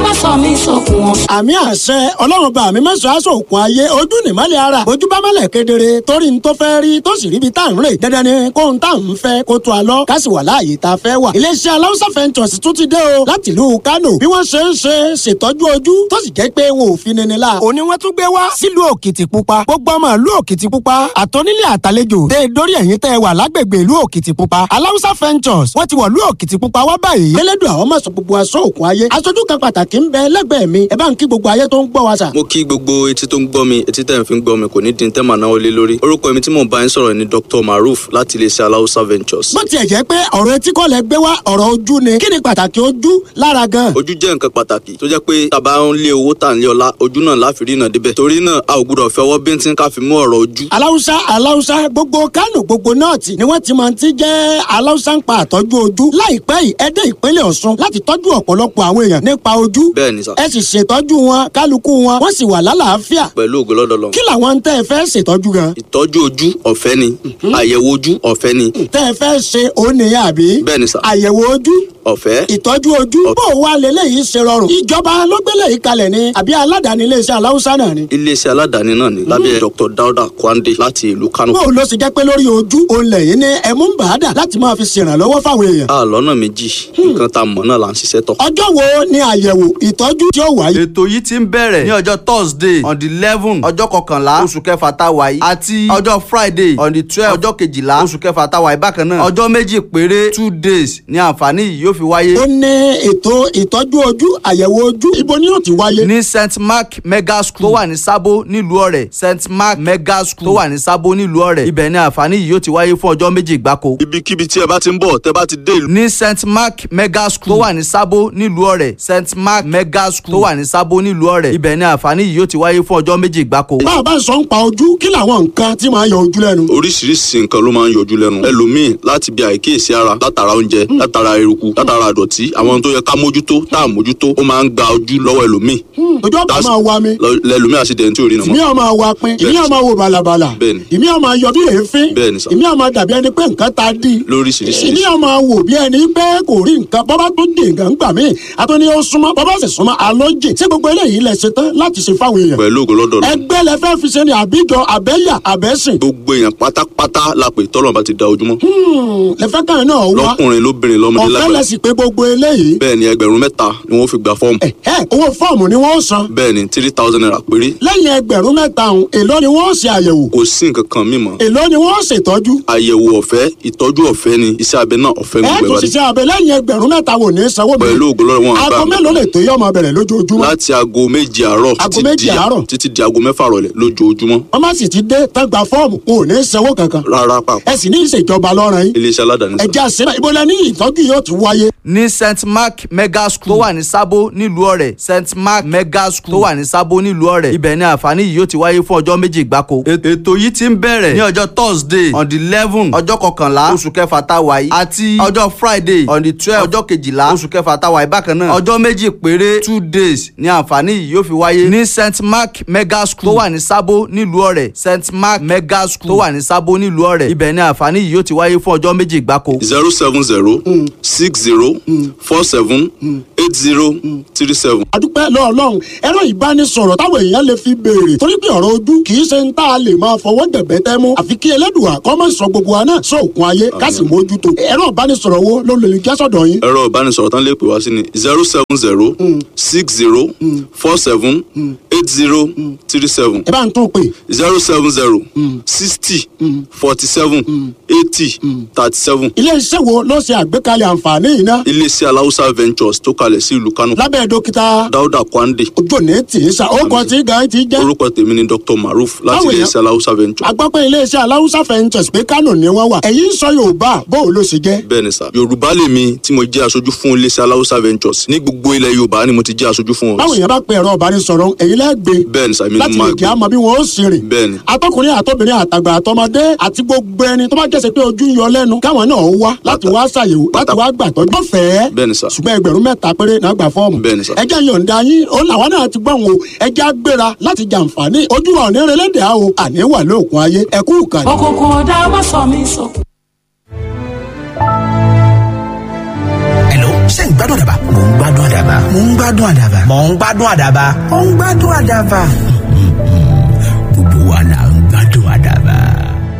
má sọ mí sókun wọn. àmì àṣẹ ọlọ́run bá mi mẹ́sàn-án aṣọ òkun ayé ojú nìmọ́lẹ̀ ara ojú bá mọ́lẹ̀ kedere torí n tó fẹ́ rí tó sì ríbi tá à ń rè dandan ni kó n tá à ń fẹ́ kó tó a lọ ká sì wà láàyè tá a fẹ́ wà. iléeṣẹ́ aláwùsá fẹ́ntọ̀sì tún ti dé o láti ìlú Kánò bí wọ́n ṣe ń ṣe ṣètọ́jú ojú tó sì jẹ́ pé wọn ò fi nini la. òní wọ́n tún gbé wá sílùú Òkìtìpupa gbogbo ọmọ ìlú Òkìtìpupa àtọ́nílé àtàlejò dé dórí ẹ̀yìn tẹ́ ẹ wà lágbègbè ìlú Òkìtìpupa aláwùsá fẹ́ntọ̀sì wọ́n ti wọ̀ ìlú Òkìtìpupa wá báyìí. elédùn àwọn máa sọ gbogbo aṣọ òkun ayé aṣojú kan pàtàkì ń bẹ lẹ́gbẹ̀ẹ́ mi ẹ bá ń kí gbogbo ayé tó ń gbọ́ wa sà. mo kí gbogbo etí tó ń gbọ́ mi etí tẹ̀ ń fi ń gbọ́ mi kò ní di tẹ́ màá náwó lé lórí orúkọ mi tí mò ń bá yín sọ̀rọ̀ ni Dr Maruf láti iléeṣẹ́ aláwùsá ventures. bó tiẹ̀ jẹ́ pé ọ̀rọ̀ etí kọ́ lẹ gbé wá ọ̀rọ̀ ojú ni kí ni pàtàkì ojú lára gan. ojú jẹ́ nǹkan pàtàkì tó jẹ́ pé tàbá ń lé owó tà ń lé ọlá ojú náà láfi rí iná débẹ̀ torí náà a ò gbúdọ̀ fẹ́ ọwọ́ bíntín ká fi mú ọ̀rọ̀ ojú. aláwùsá aláwùsá gbogbo Kánò gbogbo nọ́ọ̀tì ni wọ́n ti máa ti jẹ́ aláwùsá ń pa àtọ́jú ojú láìpẹ́ yìí ẹ dé ìpínlẹ̀ Ọ̀ṣun láti tọ́jú ọ̀pọ̀lọpọ̀ àwọn èèyàn nípa ojú bẹ́ẹ̀ ni sà ẹ sì ṣètọ́jú wọn kálukú wọn wọ́n sì wà lálàáfíà pẹ̀lú ògo lọ́dọ̀ lọ. kí làwọn tẹ́ ẹ fẹ́ ṣètọ́jú gan ìtọ́jú ojú ọ̀fẹ́ ni àyẹ̀wò ojú ọ̀fẹ́ ni tẹ́ ẹ fẹ́ ṣe òun nìyẹn àbí bẹ́ẹ̀ ni sà àyẹ̀wò ojú ọ̀fẹ́ ìtọ́jú ojú bó o wá lélẹ́yìí ṣe rọrùn ìjọba ló gbélé yìí kalẹ̀ ni àbí aládàáni iléeṣẹ́ aláwùsá náà ni. iléeṣẹ́ aládàáni náà ni lábẹ́ Dr Dauda Kwande láti ìlú Kano. bó o lọ sì jẹ́ pé lórí ojú òun lẹ́yìn ní ẹ̀mú ń bàádà láti máa fi ṣèrànlọ́wọ́ fáwọn èèyàn. a lọ́nà méjì nǹkan tá a mọ̀ náà là ń ṣiṣẹ́ tọ̀. ọjọ́ wo ni àyẹ̀wò ìtọ́jú tí ó wáyé. ètò yìí ti ń bẹ̀rẹ̀ ní ọjọ́ thursday on the eleven ọjọ́ kọkànlá oṣù kẹfà tá a wà yìí àti ọjọ́ friday on the twelve ọjọ́ kejìlá oṣù kẹfà tá a wà yìí bákan náà ọjọ́ méjì péré two days ni àǹfààní yìí yóò fi wáyé. ó ní ètò ìtọ́jú ojú àyẹ̀wò ojú ibo ni yóò ti wáyé. ní st mark mega school tó wà ní sábó nílùú ọ̀rẹ́ st mark mega school tó wà ní sábó nílùú ọ̀rẹ́ ibẹ̀ ni àǹfààní yìí yóò ti wáyé fún ọjọ́ méjì gbáko. ibikíbi tí ẹ bá ti ń bọ̀ tẹ́ bá ti dé ìlú. ní st mark mega school tó wà ní sábó nílùú ọ̀rẹ́ st mark mega school tó wà ní sábó nílùú ọ̀rẹ́ ibẹ̀ ni àǹfààní yìí yóò ti wáyé fún ọjọ́ méjì gbáko. bá a bá sọ ń pa ojú kí làwọn nǹkan tí máa yọ ojú lẹ́nu. oríṣiríṣi nǹkan ló máa ń yọjú lẹ́nu ẹlòmíì láti bí àìkíyèsí ara látara oúnjẹ látara eruku látara àdọ̀tí àwọn tó yẹ ká mójútó tá à mójútó ó máa ń gba ojú lọ́wọ́ ẹlòmíì ojú ọ̀pá That's- máa wa mi lọ- lẹlòmíì àṣìdẹ̀ntì ò rí nà ìmí mọ́. ọ̀ máa wa pin ìmí ọ̀ máa wo bàlàbàlà Bẹ́ẹ̀ni. ìmí ọ̀ máa yọ bí èéfín Bẹ́ẹ̀ni sà. ìmí ọ̀ máa dàbí ẹni pé nǹkan ta dí lóríṣiríṣi ìmí ọ̀ máa wò bí ẹni pé kò rí nǹkan bọ́bá tó dé nǹkan gbà mí àtúní ó súnmọ́ bọ́bá sì súnmọ́ alójì ṣé gbogbo eléyìí lẹ ṣe tán láti ṣe fáwọn èèyàn pẹ̀lú ògo lọ́dọ̀ lọ. ẹgbẹ́ lẹ fẹ́ fi ṣe ni àbíjọ àbẹ́yà àbẹ́sìn gbogbo èèyàn pátápátá la pè tọ́lọ̀ bá ti da ojúmọ́ lẹ fẹ́ kàn náà wá lọ́kùnrin lóbìnrin lọ́mọdé ọ̀fẹ́ lẹ lágbàá sì pé gbogbo eléyìí bẹ́ẹ̀ ni ẹgbẹ̀rún mẹ́ta ni wọ́n fi gba fọ́ọ̀mù ẹ ẹ owó fọ́ọ̀mù ni wọ́n san bẹ́ẹ̀ ni three thousand naira péré lẹ́yìn ẹgbẹ̀rún mẹ́ta ọ̀hún èló ni wọ́n ṣe àyẹ̀wò kò sí nǹkan kan mímọ́ èló ni wọ́n ṣètọ́jú àyẹ̀wò ọ̀fẹ́ ìtọ́jú ọ̀fẹ́ ni iṣẹ́ abẹ náà ọ̀fẹ́ ẹ gbogbo tó ẹ̀ bá dé ṣiṣẹ́ abẹ lẹ́yìn ẹgbẹ̀rún mẹ́ta wò ní sanwó mi pẹ̀lú ògo lọ́dọ̀ wọn àgbà aago mélòó lè tó yọ ọmọ bẹ̀rẹ̀ lójoojúmọ́ láti aago méje àárọ̀ Aago títí méje di- àárọ̀? títí di aago mẹ́fà rọ̀lẹ́ lójoojúmọ́ wọ́n má sì ti dé tán gba fọ́ọ̀mù wọn ò ní sanwó kankan rárá pàpà ẹ sì ní ìṣèjọba lọ́rùn yín iléeṣẹ́ aládàáni sá. ẹ̀já síbẹ̀ ibo lẹ ní ìtọ́jú yóò ti wáyé ní st mark mega school tó wà ní sábó nílùú ọ̀rẹ́ st mark mega school tó wà ní sábó nílùú ọ̀rẹ́ ibẹ̀ ni àǹfààní yìí yóò ti wáyé fún ọjọ́ méjì gbáko. ètò yìí ti ń bẹ̀rẹ̀ ní ọjọ́ thursday on the eleven ọjọ́ kọkànlá oṣù kẹfà tá a wà yìí àti ọjọ́ friday on the twelve ọjọ́ kejìlá oṣù kẹfà tá a wà yìí bákan náà ọjọ́ méjì péré two days ni àǹfààní yìí yóò fi wáyé ní st mark mega school tó wà ní sábó nílùú ọ̀rẹ́ st mark mega school tó wà ní sábó nílùú ọ̀rẹ́ ibẹ̀ ni àǹfààní yìí yóò ti wáyé fún ọjọ́ méjì gbáko. zero seven zero six zero four seven eight zero three seven. adúpẹ́ lọ́ọ̀lọ́run ẹ̀rọ ìbánisọ̀rọ̀ táwọn èèyàn lè fi béèrè torí pé ọ̀rọ̀ ojú kì í ṣe ń tá a lè máa fọwọ́ dẹ̀bẹ́ tẹ́ mú àfi kí ẹlẹ́dùà kọ́ mọ̀ sọ gbogbo wa náà sóòkun ayé ká sì mójútó ẹ̀rọ ìbánisọ̀rọ̀ wo ló lè jẹ́ sọ̀dọ̀ yín ẹ̀rọ ìbánisọ̀rọ̀ tán lè pè wá sí ni zero seven zero six zero four seven eight zero three seven ẹ bá ń tún pè zero seven zero sixty forty seven eighty thirty seven ilé iṣẹ́ wo ló ṣe àgbékalẹ̀ àǹfààní yìí ná iléeṣẹ́ aláwùsá ventures tó kalẹ̀ sí ìlú Kánò lábẹ́ dókítà Dáúdà Kwande ojú òní tì í sa ó kọ tí gan ti jẹ́ orúkọ tèmi ni Dr Maruf láti Báwo yẹn? iléeṣẹ́ aláwùsá ventures agbápẹ́ iléeṣẹ́ aláwùsá fẹ́ǹtẹ̀s pé kánò ni wọ́n wà ẹ̀yin ń sọ yorùbá bó o ló ṣe jẹ́ bẹ́ẹ̀ ni sà Yorùbá lèmi tí mo jẹ́ aṣojú fún iléeṣẹ́ aláwùsá ventures ní gbogbo ilẹ̀ Yorùbá ni mo ti jẹ́ aṣojú fún báwo wọn yẹn bá pe ẹ̀rọ ìbánisọ̀rọ̀ ẹ̀yin lẹ́gbẹ̀ẹ́ bẹ́ẹ̀ ni sà mi ni láti mo lè máa kí gbé a mọ bí wọn ó sì rìn. bẹ́ẹ̀ ni atọkùnrin àtọbìnrin àtàgbà àtọmọdé àti gbogbo ẹni tó bá jẹ́sẹ̀ pé ojú ń yọ lẹ́nu káwọn náà wá láti wá ṣàyẹ̀wò láti wá gbàtọ́jú. wọ́n fẹ́ bẹ́ẹ̀ ni sà ṣùgbọ́n ẹgbẹ̀rún mẹ́ta péré náà gbà fọ́ọ̀mù. Bẹ́ẹ̀ ni sà. ẹjẹ́ yọ̀ǹda yín ó làwọn náà ti gbọ́n o ẹjẹ́ á gbéra láti jàǹfààní ojú wa ò ní relẹ́dẹ̀ á o àní wà lóògùn ayé ẹ̀kú ìkànnì. òkùnkùn ọ̀dà má sọ mí sókun. Hello, ṣé ń gbádùn àdàbà. mò ń gbádùn àdàbà. mò ń gbádùn àdàbà. mò ń gbádùn àdàbà. mò ń gbádùn àdàbà.